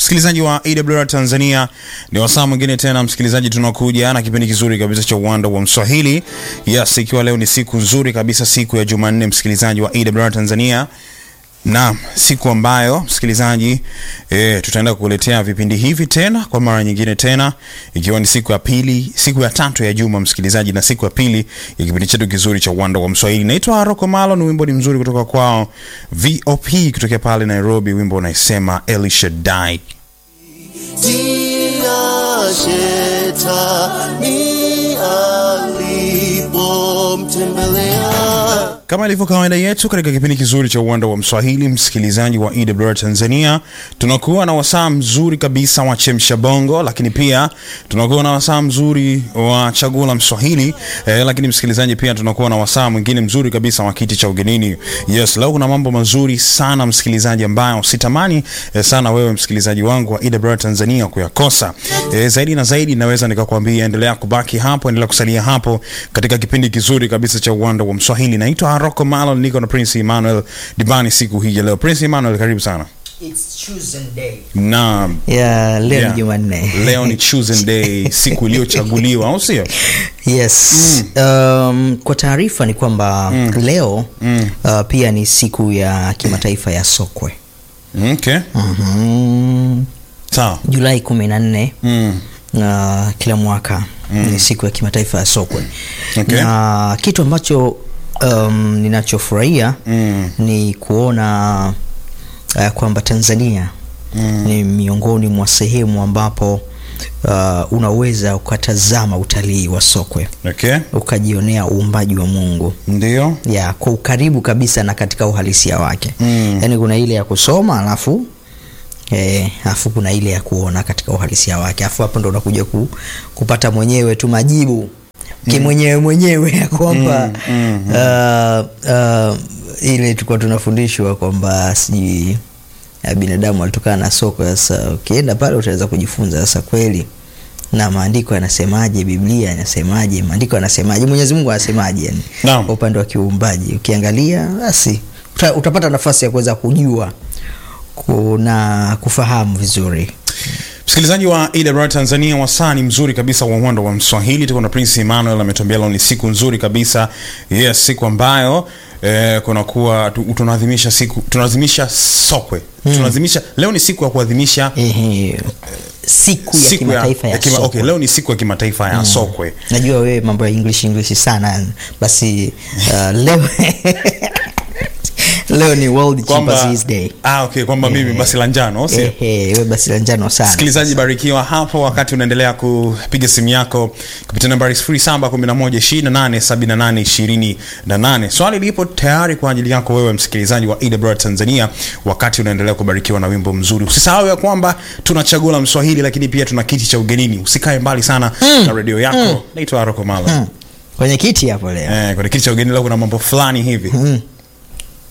msikilizaji wa AWR Tanzania, ni wasaa mwingine tena msikilizaji, tunakuja na kipindi kizuri kabisa cha uwanda wa Mswahili. Yes, ikiwa leo ni siku nzuri kabisa, siku ya Jumanne, msikilizaji wa AWR Tanzania na siku ambayo msikilizaji e, tutaenda kukuletea vipindi hivi tena kwa mara nyingine tena, ikiwa ni siku ya pili, siku ya tatu ya juma msikilizaji, na siku ya pili ya kipindi chetu kizuri cha uwanda wa Mswahili. Naitwa Rocco Malo, ni wimbo ni mzuri kutoka kwao VOP kutokea pale Nairobi, wimbo unaisema El Shaddai. Tia shetani alipomtembelea Kama ilivyo kawaida yetu katika kipindi kizuri cha uwanda wa Mswahili, msikilizaji wa EWR Tanzania, tunakuwa na wasaa mzuri kabisa wa chemsha bongo, lakini pia tunakuwa na wasaa mzuri wa chaguo la Mswahili eh, lakini msikilizaji, pia tunakuwa na wasaa mwingine mzuri kabisa wa kiti cha ugenini. Yes, leo kuna mambo mazuri sana msikilizaji, ambayo sitamani eh, sana wewe msikilizaji wangu wa EWR Tanzania kuyakosa. Eh, zaidi na zaidi naweza nikakwambia, endelea kubaki hapo, endelea kusalia hapo katika kipindi kizuri kabisa cha uwanda wa Mswahili. Naitwa Rocco Malo, niko na Prince Emmanuel Dibani siku hii ya leo. Prince Emmanuel, karibu sana. It's chosen day. Na Yeah, leo yeah, ni Jumanne. leo ni chosen day, siku iliyochaguliwa, au sio? Yes. Um, kwa taarifa ni kwamba leo uh, pia ni siku ya kimataifa ya sokwe. Okay, Mhm. sawa. Julai kumi na nne Mm. na kila mwaka ni siku ya kimataifa ya sokwe Okay. na kitu ambacho um, ninachofurahia Mm. ni kuona uh, kwamba Tanzania ni miongoni mwa sehemu ambapo uh, unaweza ukatazama utalii wa sokwe Okay, ukajionea uumbaji wa Mungu ndio. ya kwa ukaribu kabisa na katika uhalisia wake Mm. yaani kuna ile ya kusoma alafu eh, alafu kuna ile ya kuona katika uhalisia wake alafu hapo ndo unakuja ku, kupata mwenyewe tu majibu kimwenyewe mwenyewe ya kwamba Mm, uh, uh, ile tulikuwa tunafundishwa kwamba sijui uh, binadamu alitokana na soko sasa ukienda pale utaweza kujifunza sasa kweli na maandiko yanasemaje biblia yanasemaje maandiko yanasemaje mwenyezi mungu anasemaje yani Naam. kwa upande wa kiuumbaji ukiangalia basi uta, utapata nafasi ya kuweza kujua kuna kufahamu vizuri Msikilizaji wa EWR Tanzania, wasaa ni mzuri kabisa wa uwanda wa Mswahili. Tuko na Prince Emmanuel ametuambia leo ni siku nzuri kabisa. Yes, siku ambayo eh, kunakuwa tu- tunaadhimisha siku tunaadhimisha sokwe. Tunaadhimisha leo ni siku ya kuadhimisha Ehe, siku ya kimataifa ya, kima- sokwe. okay, leo ni siku ya kimataifa ya sokwe. najua wewe mambo ya english english sana basi uh, leo leo ni world chimpanzees day ah, okay, kwamba mimi basi la njano sio? Ehe, wewe basi la njano sana Msikilizaji, barikiwa hapo wakati unaendelea kupiga simu yako kupitia nambari 0711287828. Swali lipo tayari kwa ajili yako wewe msikilizaji wa EWR Tanzania, wakati unaendelea kubarikiwa na wimbo mzuri. Usisahau ya kwamba tuna chaguo la Mswahili, lakini pia tuna kiti cha ugenini. Usikae mbali sana na redio yako. Naitwa Rocco Malo. kwenye kiti hapo leo Eh, kwenye kiti cha ugenini leo kuna mambo fulani hivi